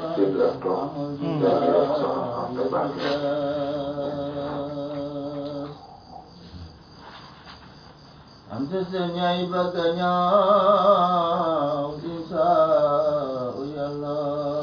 dégg ak toog jërëjëf soxna Anta Mbacke Ante señay bëgg ñaaw isa yàlla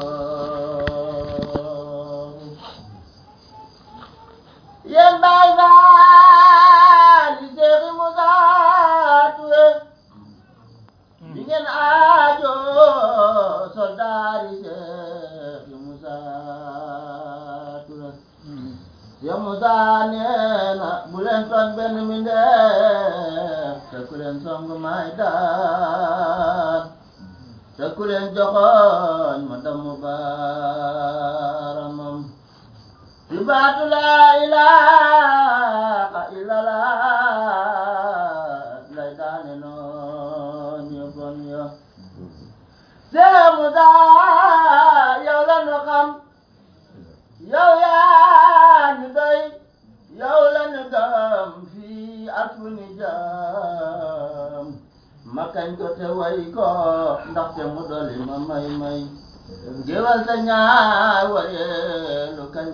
yéen baay baal di Seexi Musa Ture di ngeen aajo soldaari Seexi Musa Ture Seex Musa nee na bu leen toog benn mi ndeef te ku leen song may daan te ku leen joxoñ ma damm baaramam ci baatu laa ilaaha illallah lay daane noon ñu bon yo Seex Musa yow la nu xam yow yaa ñu doy yow la ñu gëm fii ak fu ñu jëm ma kañ ko te way ko ndaxte mu doli ma may may géwal sa ñaar wareelu kañ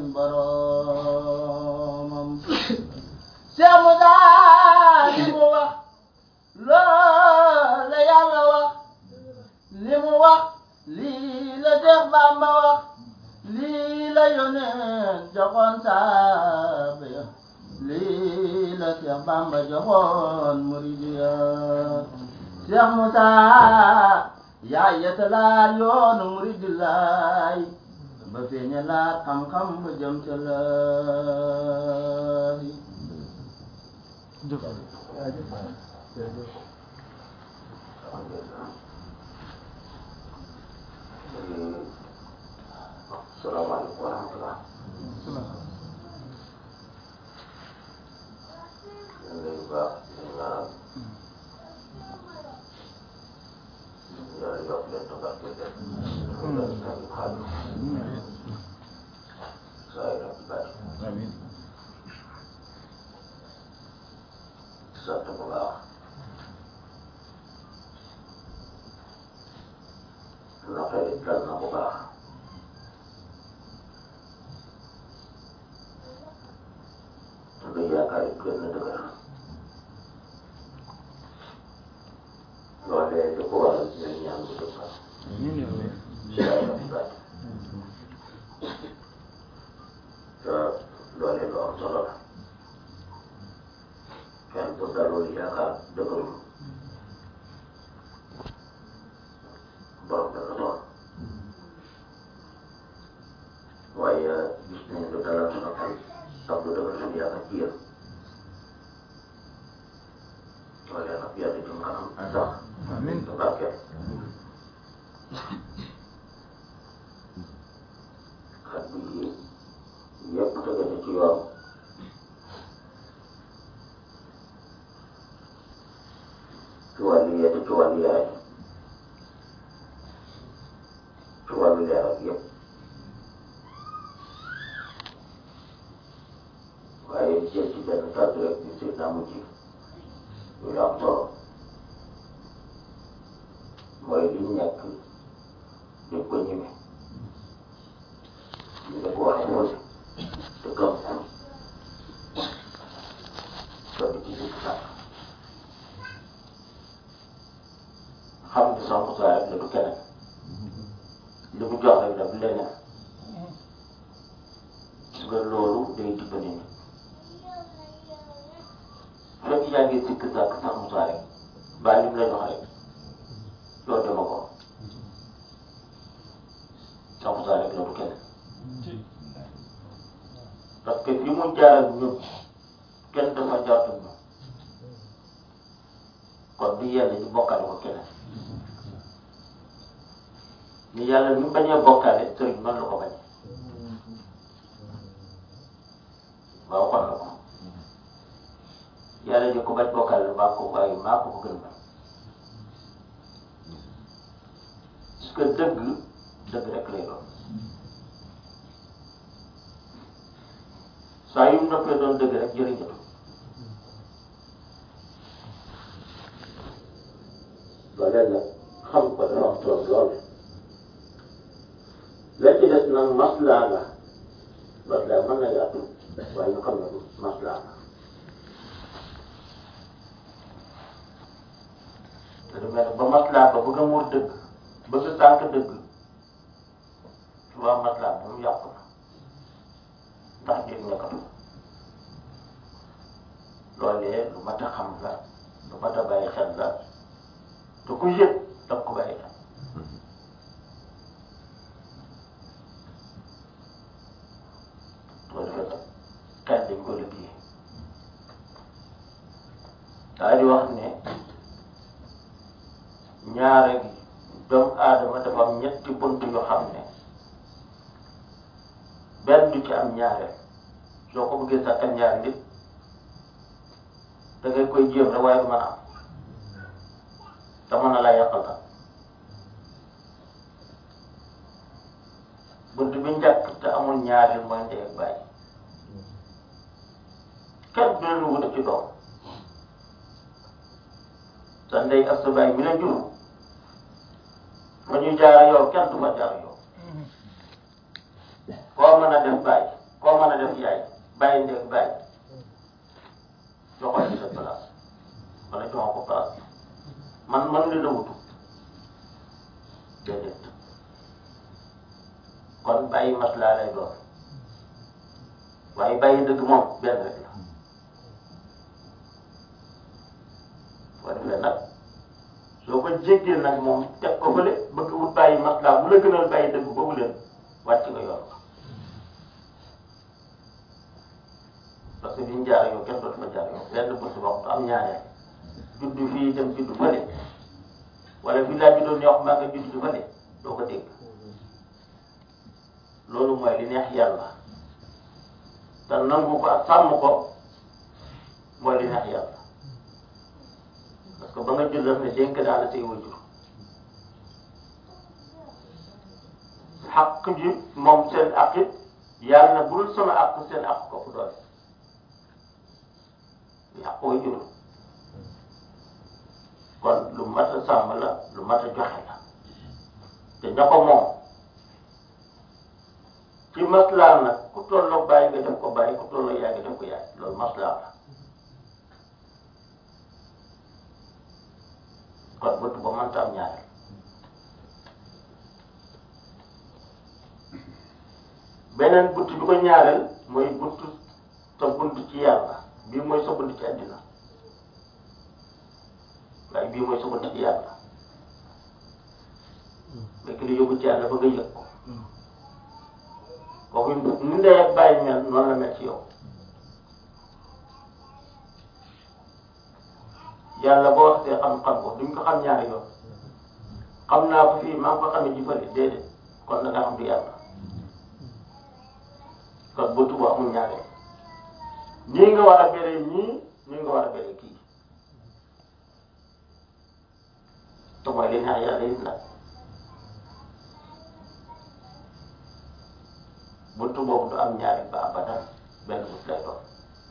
boromam Seex Musa li mu wax loolu la yàlla wax li mu wax lii la Seex Bamba wax lii la yónneen joxoon saaba ya lii la Seex Bamba joxoon murid ya Seex Musa yaa yetalaat yoonu murid laay ba feeñalaat xam-xam ba jëm ca laay salaamaaleykum wa rahmatulah. ñu ngi lay baax di ñaanal. yàlla yokk leen toog ak leen. yàlla tamit xaalis. saa yu rafet baax. sant bu baax. naqar it dal na bu baax. lu yaakaar it gën na dëgër loolee li ko waral ñu ñaan bu dëgg yaay la baat te loolee lu am solo la kenn bu dalul yaakaar dëgërul borom dana toll waaye gis nañ lu dalal sunu xel tax lu dëgër suñu yaakaar ci yéen loolee nag yàlla jëm kanam sax amiin barke xat bi yëpp tege na ci yoon ci wàllu yeete ci wàllu yaay ci wàllu leeral yëpp waaye jël ci benn kàddu rek di seet naa mujj lu am solo mooy li ñu nekk di ko ñeme ñu ne ko waxee woon te gëm ko soo di ci sikk sàkk xam ni sama musaa rek la du keneen li mu jox rek la du leneen gis nga loolu day dimbali nit fekk yaa ngi sikk sàkk sax musaa rek bàyyi li mu la jox rek loolu dama ko sax musaa rek la du keneen parce que fi mu jaar ak ñun kenn dafa jartu ñu kon du yàlla ñu bokkale ko keneen ni yàlla ni mu bañee bokkale sëriñ noonu la ko bañee waaw waxoon na ko yàlla di ko bañ bokkale maa ko waaye maa ko ko gën bañ parce que dëgg dëgg rek lay doon saa yu mu noppee doon dëgg rek jëriñatu loolee nag xam ko dana wax tool lool la ca nag maslaa la maslaa mën na yaatu waaye ñu xam ne du maslaa la te du mel ne ba maslaa ba bëgg a muur dëgg bëgg a sànq dëgg souvent maslaa moom yàqu na ndax dégg nekkatu loolee lu mat a xam la lu mat a bàyyi xel la te ku yëg daf ko bàyyi xel loolu dafa kañ dañ ko liggéey daa di wax ne ñaare gi doomu aadama dafa am ñetti bunt yoo xam ne benn du ci am ñaareel soo ko bëggee sàkkal ñaari nit da ngay koy jéem rek waaye du mën a am te mën na laa yàqal tam bunt bi njëkk te amul ñaareel mooy ndey ak bàyyi kenn du leen wute ci doom sa ndey ak sa bàyyi mi la jur fa ñu jaara yow kenn du fa jaar yow koo mën a def bàyyi koo mën a def yaay bàyyi ndey ak bàyyi joxoon ci sa place wala joxoo ko place man man li la wutu déedéet kon bàyyi maslaa lay doon waaye bàyyi dëgg moom benn rek la boo defee nag soo ko jéggee nag moom teg ko fële bëgg wut bàyyi maslaa bu la gënal bàyyi dëgg boobu leen wàcc nga yoon parce que biñ jaar yow kenn dootu fa jaar yow benn bés waxtu am ñaareel juddu fii dem juddu fële wala fii laa juddoon ñoo xam maa nga juddu fële doo ko dégg loolu mooy li neex yàlla te nangu ko ak sàmm ko mooy li neex yàlla parce que ba nga jur daf ne dénk naa la say wajur xaq ji moom seen ak it yàlla na bul sama ak seen ak ko fu doole yàq way jur kon lu mat a sàmm la lu mat a joxe la te ña ko moom ci maslaa nag ku tolloo bàyyi nga def ko bàyyi ku tolloo yaay nga def ko yaay loolu maslaa la kon bëtt ba mënta am ñaareel beneen bunt bi ko ñaareel mooy bunt sa bunt ci yàlla bii mooy sa bunt ci àddina waaye bii mooy sa bunt ci yàlla fekk li yóbbu ci yàlla ba nga yëg ko kooku ni ndey ak bàyyi mel noonu la mel ci yow yàlla boo waxtee xam-xam ko duñ ko xam ñaari yoon xam naa ko fii maa ngi ko xamee ji fële déedéet kon da nga xam du yàlla kon bu tubu amul ñaareel ñii nga war a béree ñii ñii nga war a béree kii te mooy li neex yàlla it nag buntu boobu du am ñaari ba abadan benn but lay doon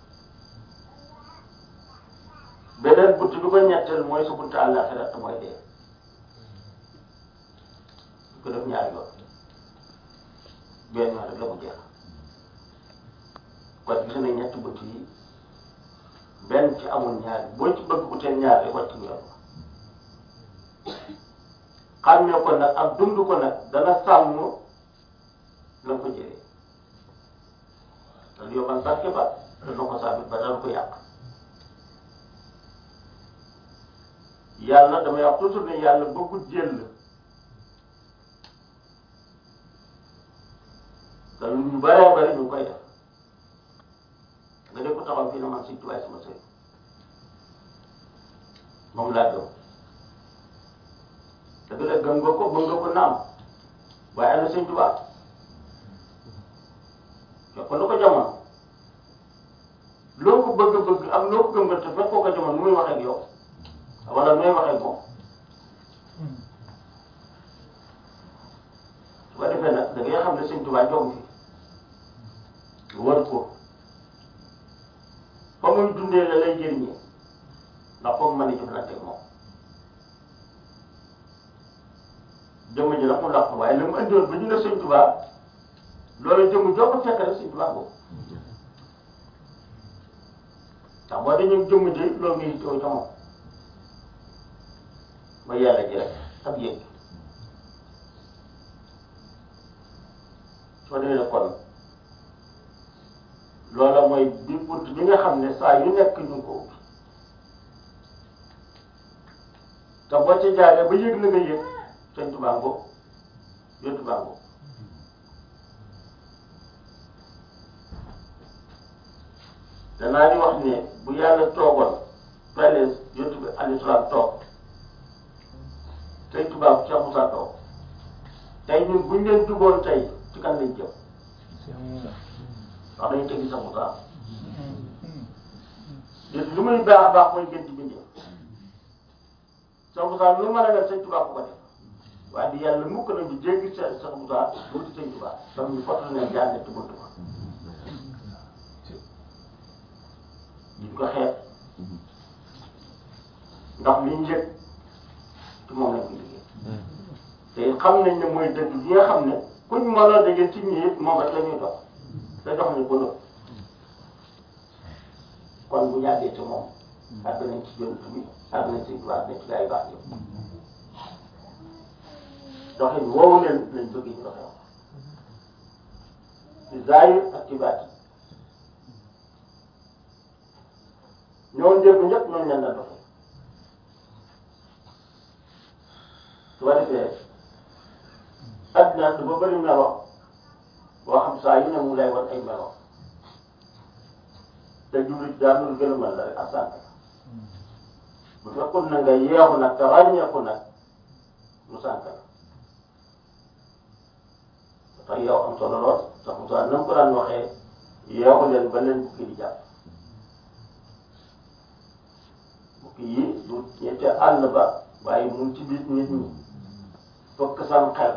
beneen bunt bi ko ñetteel mooy su buntu àllaaxira te mooy dee du ko def ñaari yoon benn yoon rek la mu jeex kon gis nañ ñetti bunt yi benn ci amul ñaari boo ci bëgg uteel ñaari rek wàcc yoon xàmmee ko nag ak dund ko nag dana sàmm la ko jëlee te yow man barke ba dana ko sàmm ba dana ko yàq yàlla damay wax toujours ne yàlla bëggut jël te lu ñu bëree bëri ñu ngi koy def nga def ko taxaw fii na man si tubaay sama sëy moom laa gëm dëgg la gëm nga ko mën nga ko naam waaye ana sëñ Tuubaa fekk lu ko jamono loo ko bëgg-bëgg ak loo ko gëm nga te fekk ko jamono nu muy waxee ak yow wala nu muy waxee ak moom su ko defee nag da ngay xam ne sëñ Tuubaa jóg fi wër ko fa muy dundee la lay jëriñee ndax foog mën a jëflante ak moom jëmm ji nag mu làq waaye li mu indiwoon ba ñu ne sëñ Tuubaa loolu jëmm joo ko fekk rek Sëñ Tuubaa boobu ndax boo dañu jëmm ji loolu ngay teew ca moom mooy yàlla ji rek ak yëg soo demee ne kon loola mooy bi bunt bi nga xam ne saa yu nekk ñu ngi ko ubbi te boo ca jaaree ba yëg na nga yëg Sëñ Tuubaa ngoo yontu baa ngoo danaa di wax ne bu yàlla toogoon pele yontu bi alayhi salaam toog Sëñ Tuubaa Cheikh Moussa toog tey ñun buñ leen juboon tey ci kan lañ jëm wax dañu tegi Cheikh Moussa yéen lu muy baax a baax mooy gën ci bindee Cheikh Moussa lu mën a def Sëñ Tuubaa ku ko def waaye di yàlla mukk na ñu jéggi Cheikh Cheikh Moussa wuti Sëñ Tuubaa donc ñu foto ne jaarne ci buntu ba ñu ko xeeb ndax liñ yëg ci moom lañ ko liggéey te xam nañ ne mooy dëgg bi nga xam ne kuñ mënoon dëgg ci ñi it moom rek la ñuy dox te dox ñu ko nëb kon bu yàggee ci moom àgg nañ ci yonent bi àgg nañ ci Tuubaa àgg nañ ci gaa yu baax yëpp doxin woowu leen lañ bëgg ñu doxee ci zaahir ak ci baatin ñoo njëkk ñëpp noonu leen la doxee su ko defee adduna dafa bëri melo boo xam saa yu ne mu lay wan ay melo te jullit daa lu gën a mel la rek ak sant bu fekkoon na nga yeexu nag te ràññeeku nag mu sant la tax yow am solo lool sax mu saa na mu ko daan waxee yeexu leen ba leen bukki di jàpp bukki yi du ñette àll ba waaye mu ngi ci biir nit ñi fokk sam xel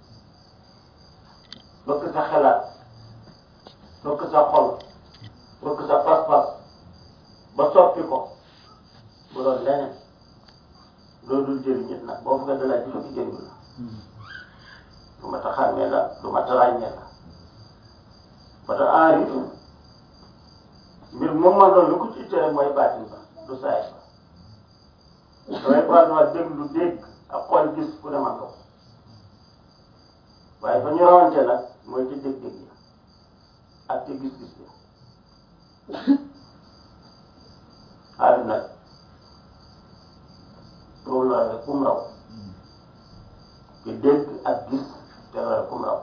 fokk sa xelaat fokk sa xol fokk sa pas-pas ba soppi ko bu doon leneen loolu dul jëriñ nit nag boo bëgg a dalaa ci fekk jëriñ la du ma ta xàmmee la du ma ta ràññee la ba ta aarif mbir moom man loolu lu ko ci ittee mooy baatin ba du saay ba damay faral di déglu dégg ak xool gis ku ne man ko waaye fa ñu rawante nag mooy ci dégg-dégg yi ak ci gis-gis bi aarif nag loolu la rek kum raw ci dégg ak gis te la rek kum raw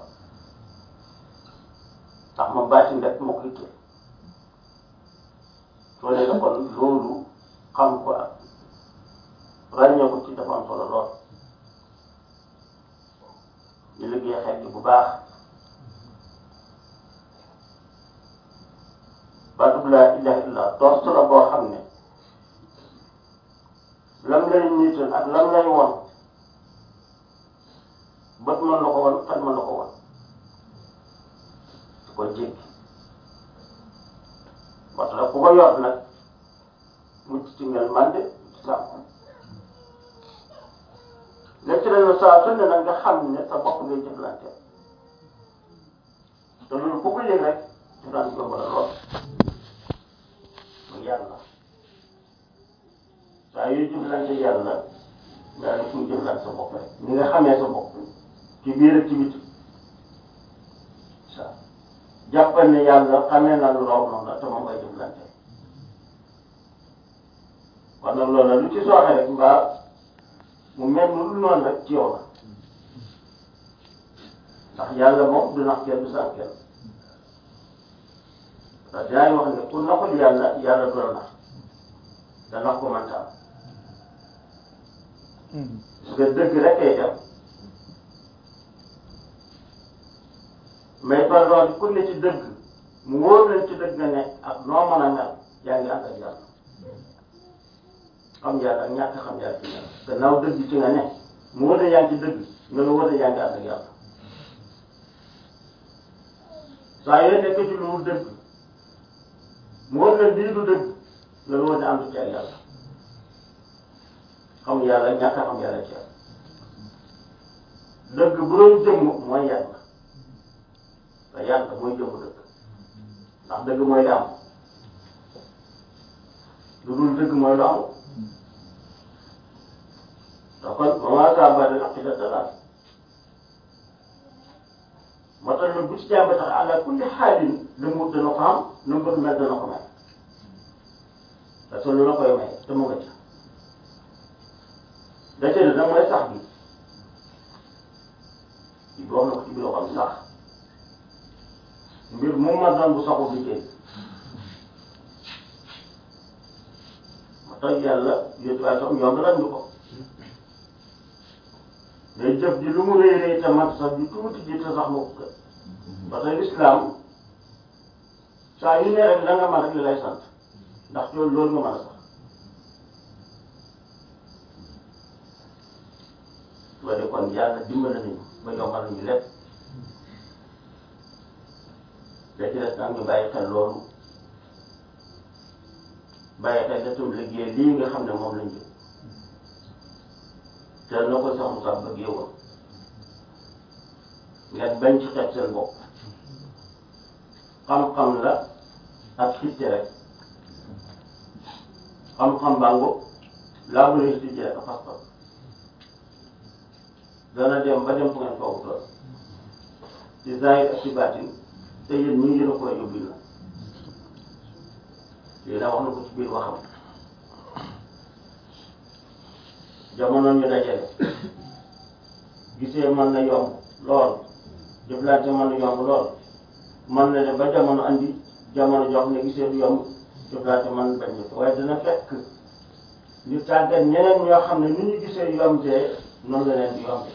ndax ma baatin rek moo ko ittee soo dee kon loolu xam ko ak ràññee ko ci dafa am solo lool ñu liggéey xel bu baax baatub laa ilaha illa toos la boo xam ne lam lay niital ak lam lay won bët mën na ko won xel mën na ko won su ko jéggi waxtu la ku ko yor nag mucc ci mel man de ci sàmm léegi dañ la saa su ne nag nga xam ne sa bopp ngay jëflante te loolu ku ko yëg rek jëflante yomb la lool mu yàlla saa yuy jëflante yàlla nga ne kuy jëflante sa bopp rek ni nga xamee sa bopp ci biir ak ci biti sa jàppal ne yàlla xamee na lu raw noonu la te moom ngay jëflante kon nag loolu la lu ci sooxe rek mbaa mu mel ni lu noonu rek ci yow la ndax yàlla moom du nax kenn du sax kenn ndax dinaa wax ne ku naxul yàlla yàlla du la nax da nax ko mënta am parce que dëgg rek ay dem mais par exemple ku ne ci dëgg mu wóor leen ci dëgg nga ne ak noo mën a mel yaa ngi ànd ak yàlla xam yàlla ak ñàkk xam yàlla ci ñaar gannaaw dëgg ci nga ne mu wóor yaa ngi ci dëgg nga la wóor yaa ngi ànd ak yàlla saa yoo nekk ci lu dëgg mu wóor leen lii du dëgg nga la wóor ne ànd ci ak yàlla xam yàlla ak ñàkk xam yàlla ci dëgg bu doon jëmm mooy yàlla te yàlla mooy jëmm dëgg ndax dëgg mooy li am lu dul dëgg mooy lu amul te kon ba maa saa ba dina xida dalaal moo tax nag bu ci jàmba tax ala kulli xaalin lu mu dana ko am lu mu bëgg mel dana ko may parce que lu la koy may te mu nga ca da cee nag mooy sax bi ci wax na ko ci biir xam sax mbir mu ma doon bu saxul du jël moo tax yàlla yóbbu waay sax yomb nañ ñu ko day jëf ji lu mu rëy rëy te mat sax ju tuuti ji te sax moo ko gën parce que l'islam saa yu ne rek la nga mën rek li lay sant ndax loolu loolu nga mën a sax ba de kon yàlla dimbali nañu ba yombal nañu lépp da ci des nag ñu bàyyi xel loolu bàyyi xel datum liggéey lii nga xam ne moom lañ jëm te na ko sax mu sax bëggee woon ngeen bañ ci xeeb seen bopp xam-xam la ak xitte rek xam-xam bàngo laa bu leen xitte rek a pas-pas dana dem ba dem fu ngeen foofu toll ci zahir ak ci baatin te yéen ñi yéen a koy yóbbu na yéen a wax na ko ci biir waxam jamono ñu dajale gisee mën na yomb lool jëflante mën na yomb lool mën na dem ba jamono andi jamono jox ne gisee du yomb jëflante mën na bañ a waaye dana fekk ñu tàggat ñeneen ñoo xam ne ni ñu gisee yombee noonu la leen di yombee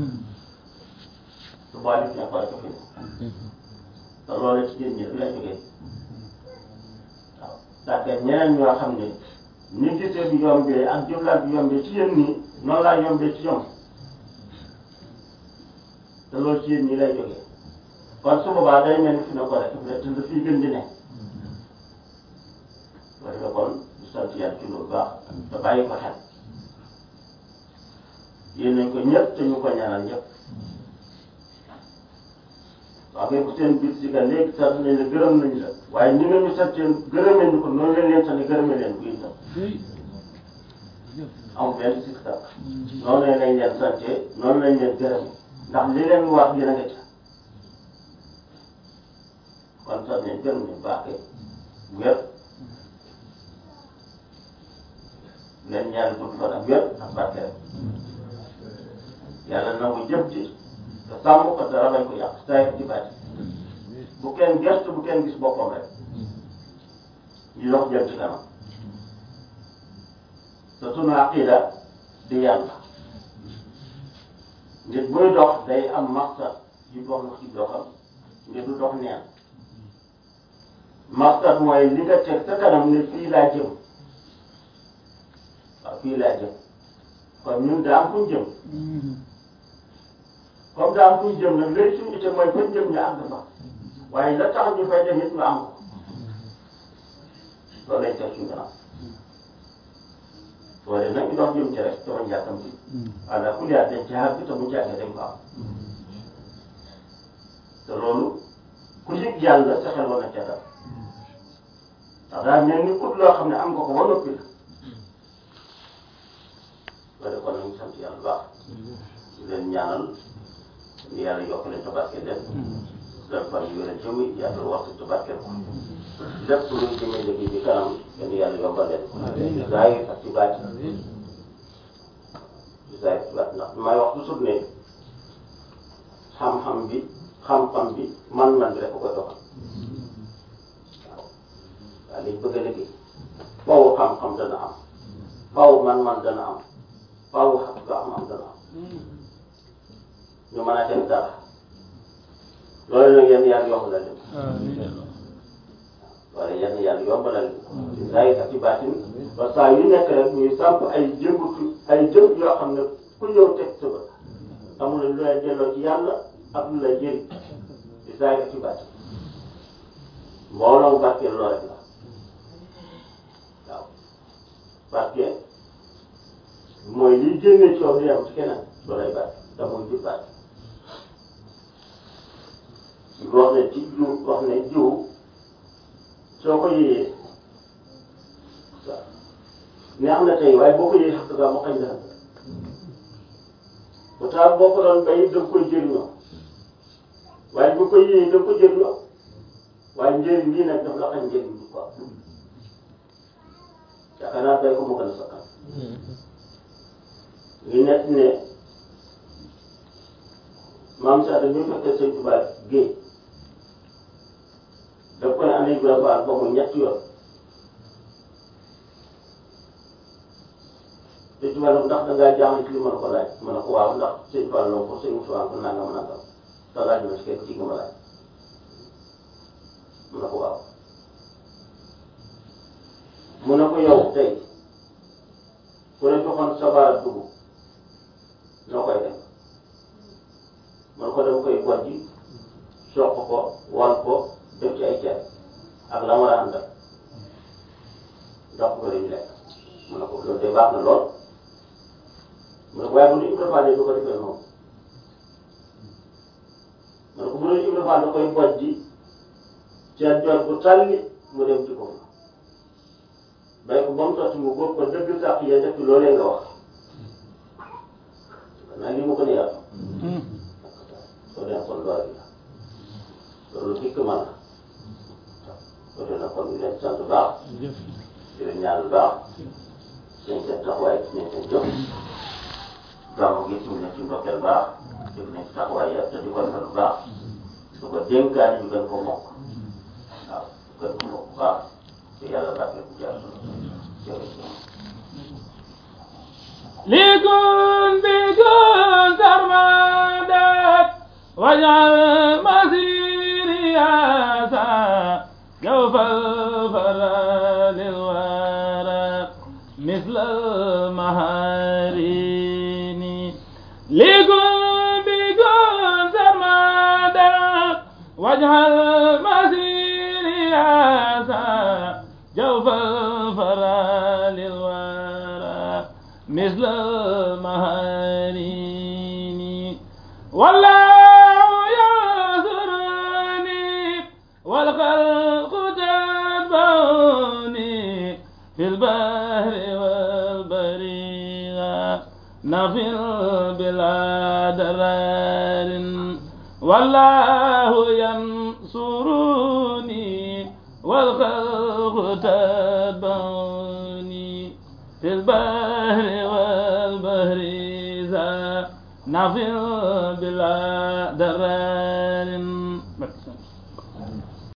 su boobaa fi ne ko rek fi ne te loolu ci jën ñi la jógee waaw tàggat ñeneen ñoo xam ne ni gisee bi yombee ak jëflante bi yombee ci yéen nii noonu laa yombee ci ñoom te loolu ci yéen ñi lay jógee kon su boobaa day mel ni fi ne ko rek fi ne te dafay gën di ne loolu la kon di sant yàlla ci loolu baax te bàyyi ko xel yéen nañ ko ñëpp te ñu ko ñaanal ñëpp waaw kay bu seen biir si ka léegi sant nañ la gërëm nañ la waaye ni nga ñu sant gërëmee ñu ko noonu leen leen sant gërëmee leen ko itam amul benn sikk sàkk noonu lañ leen leen sante noonu lañ leen gërëmee ndax li leen wax yéen a nga ca kon sant nañ gërëm nañ baax kay wér leen ñaan gudd fan ak wér ak barke rek yàlla nangu jëf ji te sàmm ko dara bañ ko yàq saa ci bàyyi bu kenn gëstu bu kenn gis boppam rek ñu dox jëm ci kanam te sunu aqida di yàlla nit buy dox day am maqsad yu dox na ci doxam ngir du dox neen maqsad mooy li nga teg sa kanam ne fii laa jëm waaw fii laa jëm kon ñun daa am fu ñu jëm comme daa am fu ñu jëm nag léegi suñu itte mooy fañ jëm ñu àgg fa waaye la tax ñu fay dem it ñu am ko loolu lañ teg suñu kanam loolu nag ñu dox jëm ci rek te bañ jàkkam ci ala kulli dañ ci àgg te bu ci àggee dañ ko am te loolu ku yëg yàlla sa xel war na ca dal ndax daal mel ni ut loo xam ne am nga ko ba noppi la loolu kon nañu sant yàlla baax di leen ñaanal ni yàlla yokk leen tabarke leen dal fan yu leen jëmi yàlla wax si tabarke ko lépp luy jëmee liggéey bi kanam yéen yàlla yombal leen ci zaahir ak ci baati ci zaahir ci baati ndax may wax toujours ne xam-xam bi xam-xam bi man-man bi rek ko koy doxal waaw waaw liñ bëgg a liggéey faaw xam-xam dana am faaw man-man dana am faaw xam nga am am dana am ñu mën a def dara loolu nag yéen yàlla yombalal leen wala yéen yàlla yombalal leen ci zaahir ak ci baatin ba saa yu nekk rek ñuy samp ay jëngutu ay jëm yoo xam ne ku ñëw teg sa bët amul lu lay delloo ci yàlla ak lu lay jëriñ ci zaahir ak ci baatin mbooloo barkeel loo rek la waaw barke mooy liy génnee coow di am ci keneen loolay barke da mooy jur barke wax ne ci jiw wax ne jiw soo ko yëyee neex na tey waaye boo ko yëyee sax dëgg mu xañ la pourtant boo ko doon bay da nga koy jëriñoo waaye bu ko yëyee da nga ko jëriñoo waaye njëriñ lii nag daf la xañ njëriñ bi quoi yaakaar naa bay ko mu gën a sakkan ngi nekk ne maam Cheikh dañuy fekkee sëñ Tuubaa géej daf koy andi Ibrahima Fall ba mu ñetti yoon sëñ Tuubaa nag ndax da ngaa jaaxle ci li ma la ko laaj ma ne ko waaw ndax sëñ Fall la ko sëñ Moussa ko nangam nangam te laaj ma si kenn ci nga ma laaj mu ne ko waaw mu ne ko yow tey ku ne joxoon sa baara dugub noo koy def man ko dama koy bojji soq ko wal ko def ci ay ceeb ak la ma daan def jox ko dañu lekk mu ne ko loolu de baax na lool mu ne ko waaye bu nu Ibra Fall du ko defee noonu mu ne ko bu nu Ibra Fall da koy bojji ceeb jot bu tàlli mu dem ci ko bay ko ba mu sotti mu góob ko dëgg sàq ya def ci loolee nga wax xanaa li mu gën a yaatu soo dee kon loolu la loolu dikk man la soo dee nag kon ñu leen sant baax di leen ñaan baax seen seen taxawaay gis nañ seen jëf gàmmu gi ñu ne ci ndokkeel baax def nañ ci taxawaay ya te di ko defal baax su ko dénkaane ñu gën ko mokk waaw gën ko mokk baax te yàlla bàkkee ku jaar jërëjëf لكن بكن سرمدت واجعل مسيري ياسا جوف الفرا للورى مثل المهارين لكن بكن سرمدت واجعل مسيري ياسا جوف الفرا للورى مثل المهارين والله ينصرني والخلق تتبعني في البحر والبرية نفل بلا درار والله ينصرني والخلق تتبعني في البحر والبحر ذا نفل بلا درار